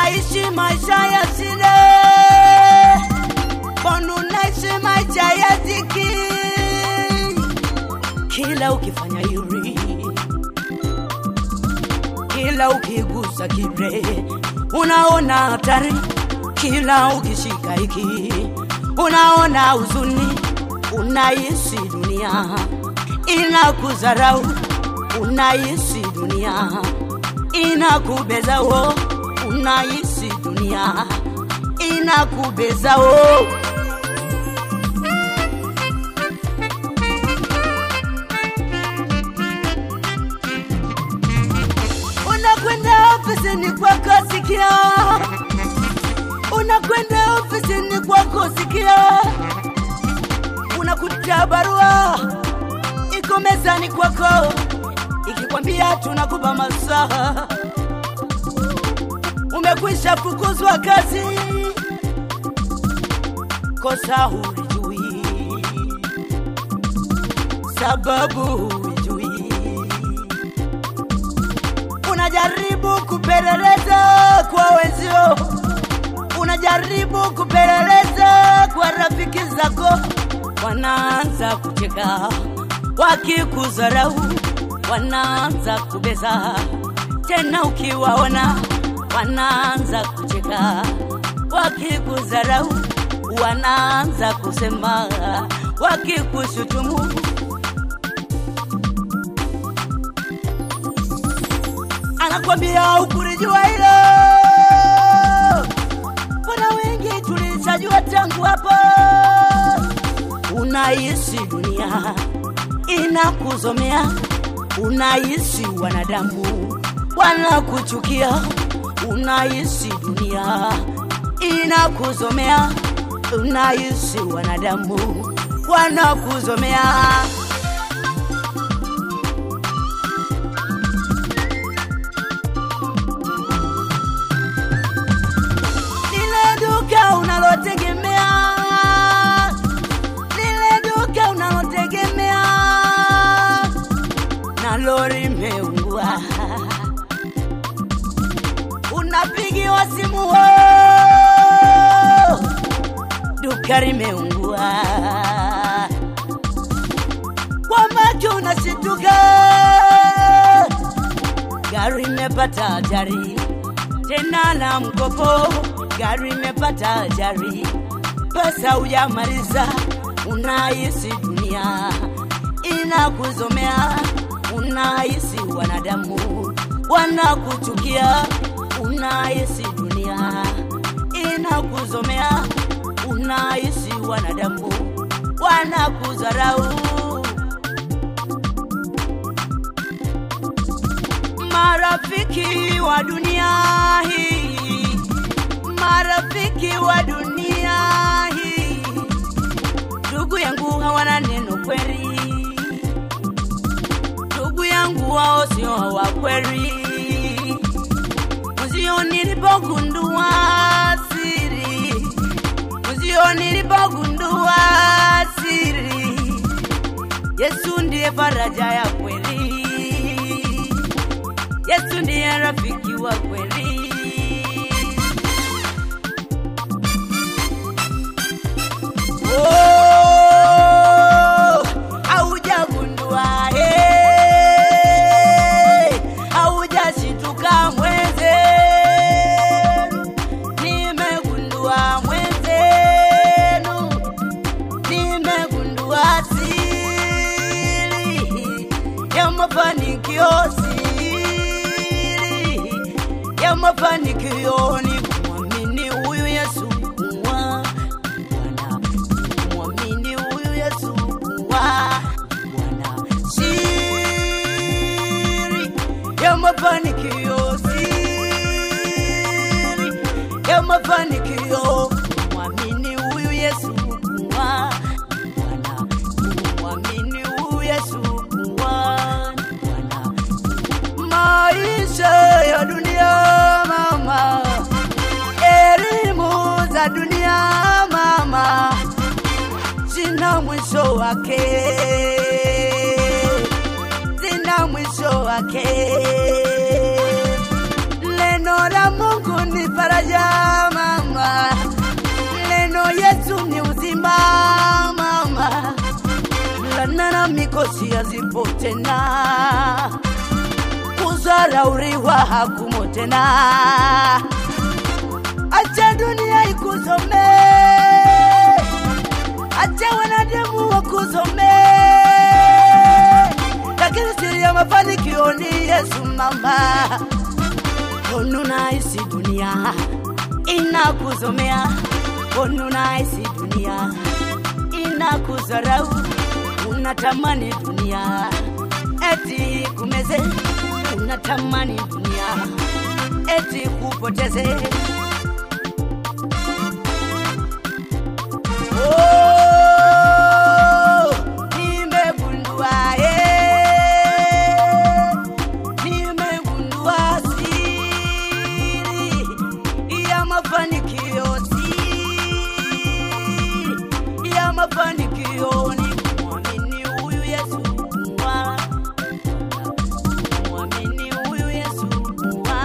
unaishi maisha ya shida, mbona unaishi maisha ya dhiki? Kila ukifanya yuri, kila ukigusa kile unaona hatari, kila ukishika hiki unaona huzuni, unaishi dunia inakudharau, unaishi dunia inakubeza wo, unaishi dunia inakubeza wo. Unakwenda ofisini kwako sikia, unakwenda ofisini kwako sikia, unakuta barua iko mezani kwako ikikwambia tunakupa masaa, umekwisha fukuzwa kazi, kosa hulijui, sababu hulijui, unajaribu kupeleleza kwa wenzio, unajaribu kupeleleza kwa rafiki zako, wanaanza kucheka wakikudharau, wanaanza kubeza tena, ukiwaona wanaanza kucheka wakikudharau, wanaanza kusema wakikushutumu. Anakwambia ukulijua hilo, mbona wengi tulishajua tangu hapo. Unaishi dunia inakuzomea, unaishi wanadamu wanakuchukia, unaishi dunia inakuzomea, unaishi wanadamu wanakuzomea. Lile duka unalotegemea, lile duka unalotegemea, na lori meungua, unapigiwa simu, "Oh, duka limeungua, kwa macho unashituka, gari imepata ajali tena la mkopo, gari imepata ajali, pesa hujamaliza, unahisi dunia inakuzomea, unahisi wanadamu wanakuchukia, unahisi dunia inakuzomea, unahisi wanadamu wanakudharau. marafiki wa dunia hii, marafiki wa dunia hii, ndugu yangu hawana neno kweli, ndugu yangu wao sio wa kweli. Mzio nilipogundua siri, mzio nilipogundua siri, Yesu ndiye faraja ya kweli. Yesu ndiye rafiki wa kweli. Oh, haujagundua, eh, haujashituka mwenzenu, nimegundua mwenzenu, nimegundua siri ya mafanikio, siri ya mafanikio ni kumwamini huyu Yesu kuwa Bwana, kumwamini huyu Yesu kuwa Bwana. Siri ya mafanikio, siri ya mafanikio, kumwamini huyu Yesu kuwa Bwana, kumwamini huyu Yesu kuwa Bwana maisha ya dunia mama, elimu za dunia mama, zina mwisho wake, zina mwisho wake. Neno la Mungu ni faraja machozi yazipo tena, kuzarauriwa hakumo tena. Acha dunia ikusome, acha wanadamu wakusome, lakini siri ya mafanikio ni Yesu mama. Onunahisi dunia inakusomea, onunahisi dunia inakudharau, unatamani dunia eti kumeze, unatamani dunia eti kupoteze. Oh, nimegundua, eh, nimegundua siri ya mafanikio, siri ya mafanikio ni kumwamini huyu Yesu kuwa, kumwamini huyu Yesu kuwa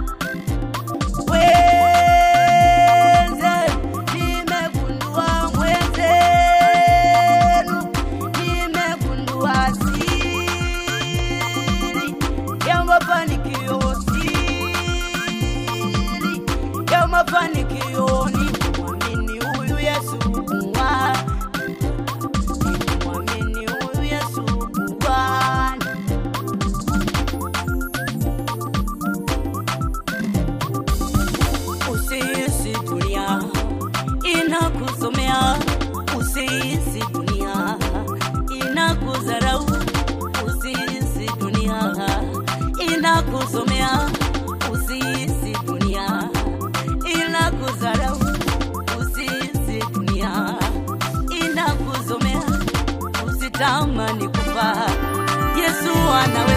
Mwenze, nimegundua mwenzenu, nimegundua siri ya mafanikio, siri ya mafanikio ni kumwamini huyu Yesu kuwa, ni kumwamini huyu Yesu kuwa. Usihisi dunia inakusomea, usihisi dunia inakudharau, usihisi dunia inakusomea, usihisi dunia inakudharau, usihisi dunia inakuzomea, usitamani kufa, Yesu anawe